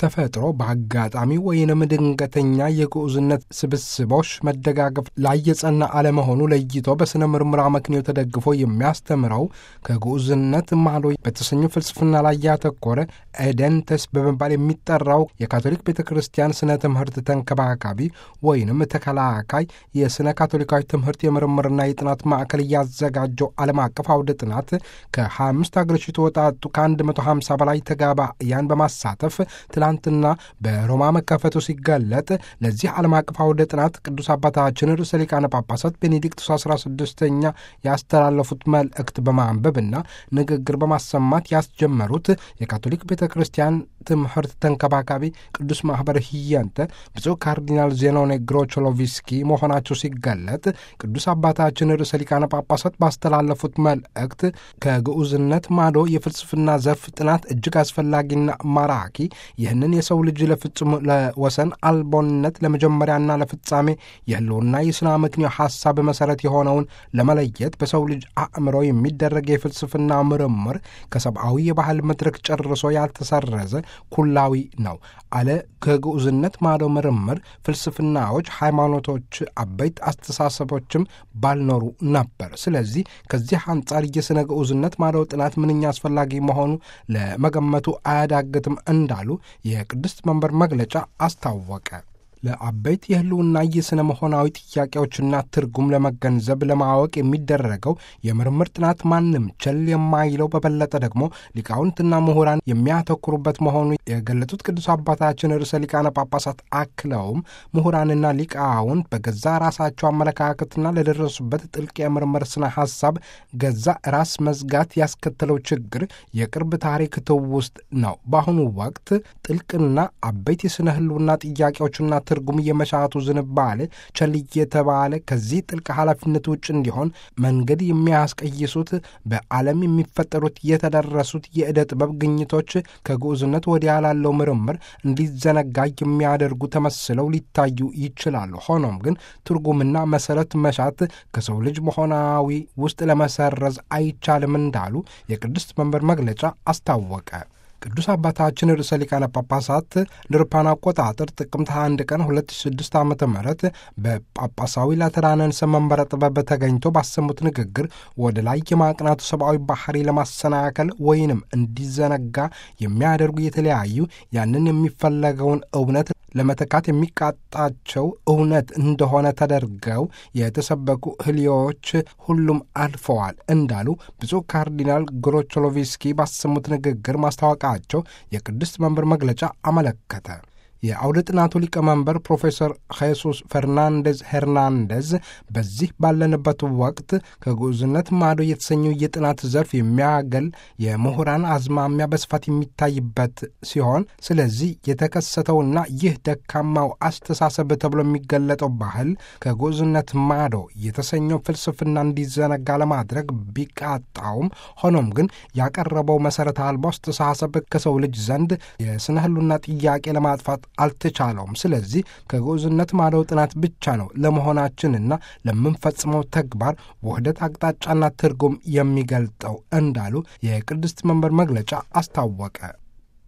በተፈጥሮ በአጋጣሚ ወይንም ድንገተኛ የግዑዝነት ስብስቦች መደጋገፍ ላይ የጸና አለመሆኑ ለይቶ በሥነ ምርምር አመክንዮ ተደግፎ የሚያስተምረው ከግዑዝነት ማዶ በተሰኘው ፍልስፍና ላይ ያተኮረ ኤደንተስ በመባል የሚጠራው የካቶሊክ ቤተ ክርስቲያን ስነ ትምህርት ተንከባካቢ ወይንም ተከላካይ የስነ ካቶሊካዊ ትምህርት የምርምርና የጥናት ማዕከል እያዘጋጀው ዓለም አቀፍ አውደ ጥናት ከ25 ሀገሮች የተወጣጡ ከ150 በላይ ተጋባያን በማሳተፍ ትላንትና በሮማ መከፈቱ ሲገለጥ ለዚህ ዓለም አቀፍ አውደ ጥናት ቅዱስ አባታችን ርዕሰ ሊቃነ ጳጳሳት ቤኔዲክቱስ 16ኛ ያስተላለፉት መልእክት በማንበብና ንግግር በማሰማት ያስጀመሩት የካቶሊክ ቤተ ክርስቲያን ትምህርት ተንከባካቢ ቅዱስ ማኅበር ህያንተ ብፁዕ ካርዲናል ዜኖኔ ግሮቾሎቪስኪ መሆናቸው ሲገለጥ ቅዱስ አባታችን ርዕሰ ሊቃነ ጳጳሳት ባስተላለፉት መልእክት ከግዑዝነት ማዶ የፍልስፍና ዘርፍ ጥናት እጅግ አስፈላጊና ማራኪ ይህንን የሰው ልጅ ለፍጹም ለወሰን አልቦነት ለመጀመሪያና ለፍጻሜ የህልውና የስነ ምክንዮ ሐሳብ መሠረት የሆነውን ለመለየት በሰው ልጅ አእምሮ የሚደረግ የፍልስፍና ምርምር ከሰብአዊ የባህል መድረክ ጨርሶ ያልተሰረዘ ኩላዊ ነው አለ። ከግዑዝነት ማዶ ምርምር ፍልስፍናዎች፣ ሃይማኖቶች፣ አበይት አስተሳሰቦችም ባልኖሩ ነበር። ስለዚህ ከዚህ አንጻር የሥነ ግዑዝነት ማዶ ጥናት ምንኛ አስፈላጊ መሆኑ ለመገመቱ አያዳግትም እንዳሉ የቅድስት መንበር መግለጫ አስታወቀ። ለአበይት የህልውና የሥነ መሆናዊ ጥያቄዎችና ትርጉም ለመገንዘብ ለማወቅ የሚደረገው የምርምር ጥናት ማንም ቸል የማይለው በበለጠ ደግሞ ሊቃውንትና ምሁራን የሚያተኩሩበት መሆኑ የገለጡት ቅዱስ አባታችን ርዕሰ ሊቃነ ጳጳሳት አክለውም ምሁራንና ሊቃውንት በገዛ ራሳቸው አመለካከትና ለደረሱበት ጥልቅ የምርምር ስነ ሐሳብ ገዛ ራስ መዝጋት ያስከተለው ችግር የቅርብ ታሪክ ትውስጥ ነው። በአሁኑ ወቅት ጥልቅና አበይት የሥነ ህልውና ጥያቄዎችና ትርጉም የመሻቱ ዝንባሌ ቸል የተባለ ከዚህ ጥልቅ ኃላፊነት ውጭ እንዲሆን መንገድ የሚያስቀይሱት በዓለም የሚፈጠሩት የተደረሱት የዕደ ጥበብ ግኝቶች ከግዑዝነት ወዲያ ላለው ምርምር እንዲዘነጋ የሚያደርጉ ተመስለው ሊታዩ ይችላሉ። ሆኖም ግን ትርጉምና መሰረት መሻት ከሰው ልጅ መሆናዊ ውስጥ ለመሰረዝ አይቻልም እንዳሉ የቅድስት መንበር መግለጫ አስታወቀ። ቅዱስ አባታችን ርዕሰ ሊቃነ ጳጳሳት ለአውሮፓውያን አቆጣጠር ጥቅምት 21 ቀን 2006 ዓ ም በጳጳሳዊ ላተራንንስ መንበረ ጥበብ ተገኝቶ ባሰሙት ንግግር ወደ ላይ የማቅናቱ ሰብአዊ ባህሪ ለማሰናከል ወይንም እንዲዘነጋ የሚያደርጉ የተለያዩ ያንን የሚፈለገውን እውነት ለመተካት የሚቃጣቸው እውነት እንደሆነ ተደርገው የተሰበኩ ህልዮች ሁሉም አልፈዋል እንዳሉ ብፁዕ ካርዲናል ግሮቾሎቪስኪ ባሰሙት ንግግር ማስታወቃቸው የቅድስት መንበር መግለጫ አመለከተ። የአውደ ጥናቱ ሊቀመንበር ፕሮፌሰር ሄሱስ ፈርናንዴዝ ሄርናንዴዝ በዚህ ባለንበት ወቅት ከግዑዝነት ማዶ የተሰኘው የጥናት ዘርፍ የሚያገል የምሁራን አዝማሚያ በስፋት የሚታይበት ሲሆን ስለዚህ የተከሰተውና ይህ ደካማው አስተሳሰብ ተብሎ የሚገለጠው ባህል ከግዑዝነት ማዶ የተሰኘው ፍልስፍና እንዲዘነጋ ለማድረግ ቢቃጣውም ሆኖም ግን ያቀረበው መሠረተ አልባ አስተሳሰብ ከሰው ልጅ ዘንድ የስነ ህሉና ጥያቄ ለማጥፋት አልተቻለውም። ስለዚህ ከግዑዝነት ማዶ ጥናት ብቻ ነው ለመሆናችንና ለምንፈጽመው ተግባር ውህደት አቅጣጫና ትርጉም የሚገልጠው እንዳሉ የቅድስት መንበር መግለጫ አስታወቀ።